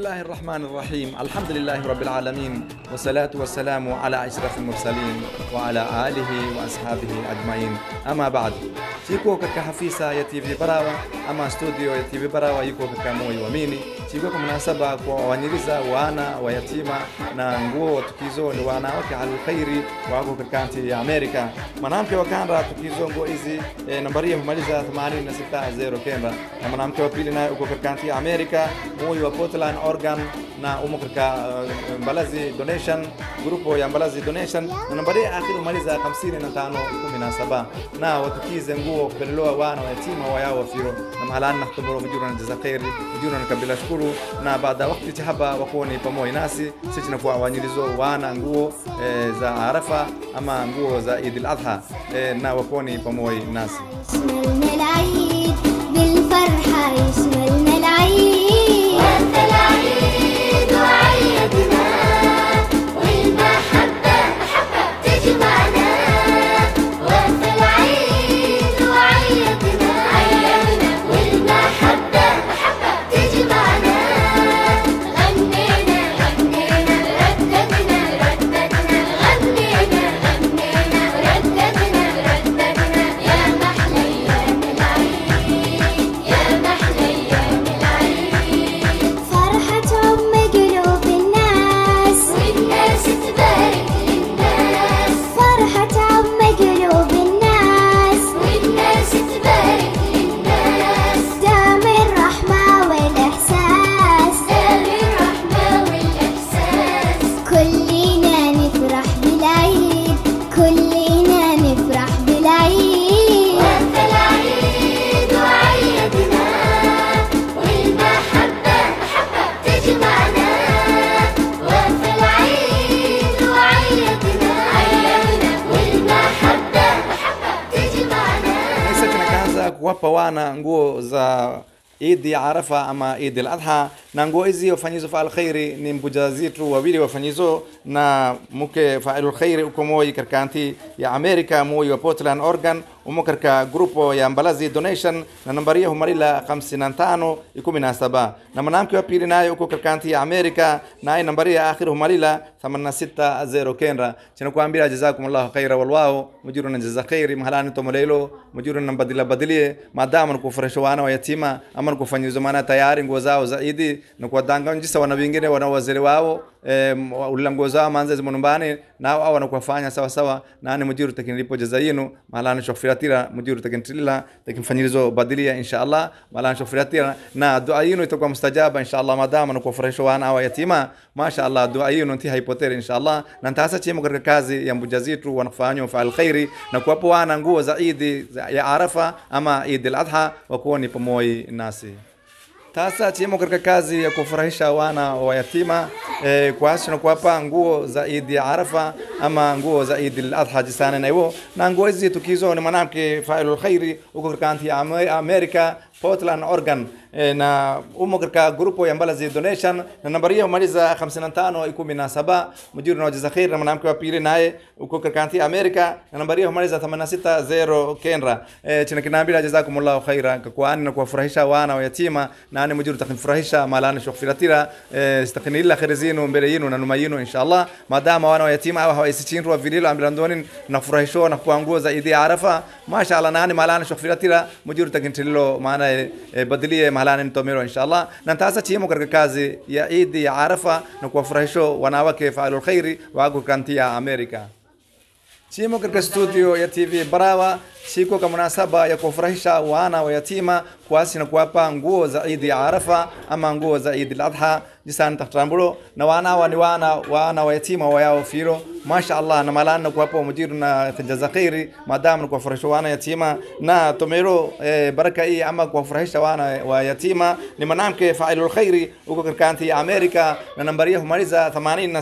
الله الرحمن الرحيم الحمد لله رب العالمين والصلاة والسلام على أشرف المرسلين وعلى آله وأصحابه أجمعين أما بعد chiko katika hafisa ya TV Barawa ama studio ya TV Barawa yuko katika moyo wa mini chiko kwa mnasaba kwa wanyiriza wana wa yatima na nguo tukizo ni wanawake alkhairi wako katika nchi ya Amerika mwanamke wa kanda tukizo nguo hizi e, nambari ya kumaliza 86 kenda na mwanamke wa pili naye uko katika nchi ya Amerika moyo wa Portland Oregon na umo katika uh, Mbalazi Donation grupo ya Mbalazi Donation na nambari ya akhiri kumaliza 55 17 na watukize nguo kupelelewa wana wa yatima wayao wafiro na mahalani nahtuburu mjura na jaza khairi mjura na kabila shukuru na baada ya wakati chahaba wakoni pamoja nasi sisi nakuwa wanyilizo wana nguo e, za Arafa ama nguo za Eid al-Adha e, na wakoni pamoja nasi يشملنا العيد بالفرحة يشملنا العيد وانت العيد وعيدنا والمحبة محبة تجمعنا وانت العيد وعيدنا عيدنا والمحبة محبة تجمعنا غنينا غنينا رددنا رددنا غنينا غنينا رددنا رددنا يا محلى ايام العيد يا محلى ايام العيد فرحة ام قلوب الناس والناس تبارك للناس فرحة ام قلوب الناس والناس تبارك للناس دام الرحمة والإحساس دام الرحمة والإحساس كلنا نفرح بالعيد كلنا نفرح بالعيد وانت العيد وعيدنا والمحبة محبة تجمعنا وانت العيد وعيدنا عيدنا والمحبة محبة تجمعنا Sasa tunakaanza kuwapa wana nguo za Eid ya Arafa ama Eid al-Adha, na nguo hizi wafanyizo faal khairi ni mbuja zetu wawili wafanyizo na mke failul khairi uko moi katika nchi ya Amerika moi wa Portland Oregon umo katika grupo ya Mbalazi Donation na nambari ya humarila 55 17 na mwanamke wa pili naye uko katika nchi ya Amerika naye nambari ya akhir humarila 860 kenda chinakuambia jazakumullahu khaira walwao mujiru na jaza khairi mahalani tomolelo mujiru na badila badilie maadamu nikufurahisha wana wa yatima ama nikufanyizo maana tayari nguo zao zaidi na kuwadanga njisa wana wengine wana wazee wao em, ulila nguo zao manze zimo nyumbani nao au wanakuwafanya sawa sawa nani mujiru takinilipo jaza yenu mahalani shokfiratira mujiru takintilila takinfanyilizo badilia insha Allah mahalani shokfiratira na dua yenu itakuwa mustajaba insha Allah maadamu nikufurahisha wana wa yatima masha Allah dua yenu nti haipoteri insha Allah na ntasa chimo katika kazi ya mbuja zetu wanafanywa faal khairi na kuwapo wana nguo za Eid za- ya Arafa ama Eid al-Adha wakuwa ni pamoja nasi sasa chimo katika kazi ya kufurahisha wana wa yatima eh, kuasi na kuwapa nguo za Eid ya Arafa ama nguo za Eid al-Adha jisana na hivyo na nguo hizi tukizo ni mwanamke failul khairi huko katika nchi ya Ame- Amerika Portland Oregon eh, na umo katika grupo ya Mbalazi Donation na nambari hiyo maliza 55 17 mjuri na jaza khair na mwanamke wa pili naye uko katika nchi ya Amerika na nambari hiyo maliza 860 Kenra eh, china kinambira jazakumullahu khaira kwa na kuwafurahisha wana wa yatima na ani mujuru takinfurahisha malani shokfiratira eh, stakinilla khair zinu mbele yenu na numa yenu inshallah madama wana wa yatima au hawaisichinru vililo ambilandoni na furahisho na kwa nguo za idi arafa mashallah nani malani shokfiratira mujuru takintililo maana eh, badilie malani ntomero inshallah na ntasa chimo katika kazi ya idi ya arafa na kuwafurahisho wanawake faalul khairi wako kanti ya Amerika Chimo katika studio ya TV Barawa siku kwa munasaba ya kufurahisha wana wa yatima kuasi na kuwapa nguo za Eid ya Arafa ama nguo za Eid al-Adha jisani tahtambulo na wana wa ni wana wana wa yatima wa yao firo masha Allah na malana na kuwapa mujiru na jaza khairi madamu na kuwafurahisha wana yatima na tomero eh, baraka hii ama kuwafurahisha wana wa yatima ni mwanamke failul khairi huko katika nchi ya Amerika na nambari yao humaliza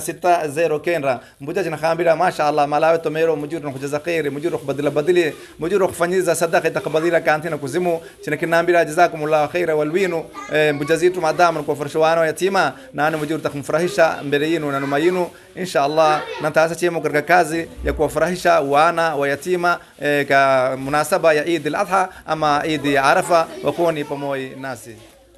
86 kenra mbuja jina khambira masha Allah malawe tomero mujiru na kujaza khairi mujiru kubadila badili mujiru kufanyiza sadaka itakabadila kanti na kuzimu china kinambira jazakumullahu khaira walwinu eh, mbuja zitu madamu na kuwafurahisha wana wa yatima na ani mujiru takumfurahisha mbele yenu na nyuma yenu insha Allah na taasa chemo katika kazi ya kuwafurahisha wana wa yatima eh, ka munasaba ya Eid al-Adha ama Eid ya Arafa wakuwa ni pamoja nasi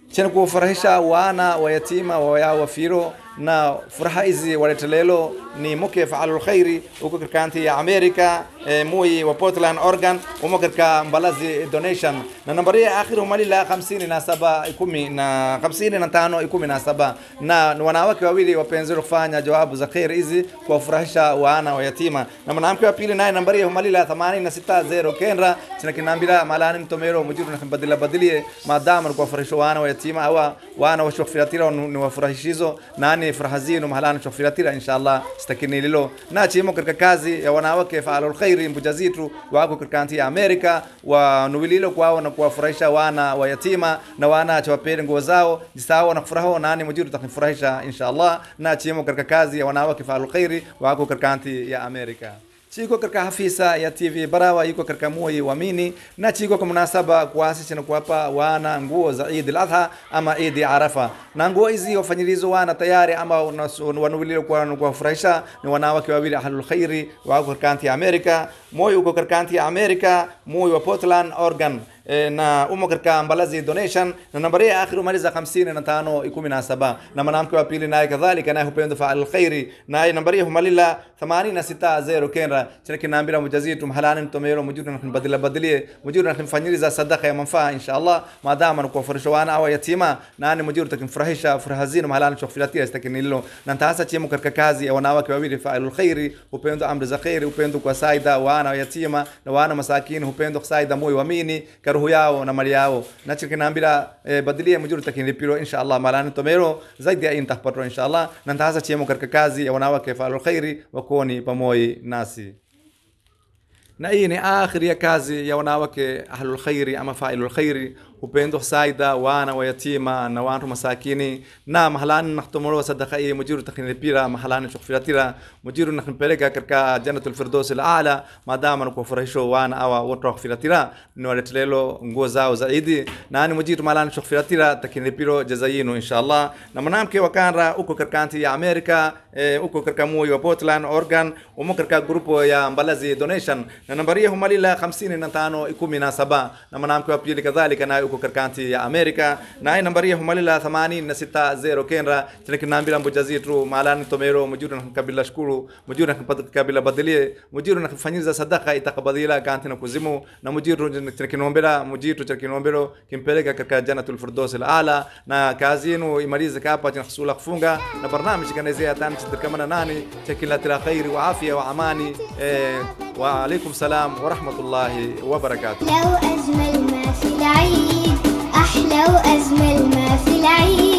chena kuwafurahisha wana wa yatima waya wafiro na furaha hizi waletelelo ni muke faalul khairi uko katika ya Amerika e, mui wa Portland Oregon umo katika mbalazi donation na nambari ya akhiru malila 57 ikumi na 55 ikumi na saba na wanawake wawili wapenzi kufanya jawabu za khair hizi kuwafurahisha wana wa yatima na mwanamke wa pili naye nambari ya malila 860 kenra china kinambira malani mtomero mujiru na badila badilie maadamu kuwafurahisha wana wa yatima awa wana wa shofiratir ni wafurahishizo nani furaha zinu mahalani shofiratir inshallah stakini lilo na chimo katika kazi ya wanawake faalul khairi mbujazitu wako katika nchi ya Amerika wa nuwililo kwao na kuwafurahisha wana wa yatima na wana chawapele nguo zao jisawa na kufuraho nani mujiru takifurahisha inshallah na chimo katika kazi ya wanawake faalul khairi wako katika nchi ya Amerika chiko katika hafisa ya TV Barawa yuko katika moyo wamini na chiko kwa munasaba kuasisi na kuwapa wana nguo za Eid al-Adha ama Eid Arafa na nguo hizi wafanyilizo wana tayari ama wanuwilio kwa kuwafurahisha ni wanawake wawili ahlul khairi wako katika nchi ya Amerika moyo uko katika nchi ya Amerika moyo wa Portland Oregon e, na umo katika mbalazi donation na nambari ya akhiru maliza 55 17 na mwanamke wa pili naye kadhalika naye hupenda faal khairi naye nambari ya humalila 860 kenra chini kinaambira mujazitu mahalani mtomero mujiru na badila badilie mujiru na kumfanyiliza sadaka ya manfaa inshallah maadama kwa furisho wana au yatima nani mujiru takimfurahisha furaha zinu mahalani chokfilatia stakinilo na ntahasa chemu katika kazi ya wanawake wawili faalul khairi hupendo amri za khairi hupendo kwa saida wana yatima na wana masakini hupendo saida moyo wamini karuhu yao na mali yao na chikinambira eh, badilia mujiru takinilipiro inshallah malani tomero zaidi ya intahpatro inshallah na ntahasa chemu katika kazi ya wanawake faalul khairi wakoni pamoja nasi na hii ni akhiri ya kazi ya wanawake ahlul khairi ama failul khairi upendo saida wana wa yatima na watu masakini na mahalani nakhtomoro sadaka hii mujiru takhinipira mahalani chokfiratira mujiru nakhimpeleka katika jannatul firdaus ala madama na kufurahisho wana awa watu wakfiratira ni waletelelo nguo zao zaidi na ni mujiru mahalani chokfiratira takhinipiro jazayinu inshallah na mwanamke wakanra uko katika nchi ya Amerika e, uko katika moyo wa Portland Oregon umo katika grupo ya Mbalazi donation na nambari ya humalila 55 17 na mwanamke wa pili kadhalika naye uko katika nchi ya Amerika naye nambari ya humalila 860 kenra tunakinambira mbujazitu malani tomero mujiru na kabila shukuru mujiru na kabila badilie mujiru na kufanyiza sadaka itakabadila kanti na kuzimu na mujiru tunakinombera mujitu tunakinombero kimpeleka katika jannatul firdaus ala na kazinu imalize kapa tunahusula kufunga na barnamij kanezea tani tukamana nani chakila tira khairi wa afya wa amani eh, wa alaikum salam wa rahmatullahi wa barakatuh أحلى وأجمل ما في العيد أحلى وأجمل ما في العيد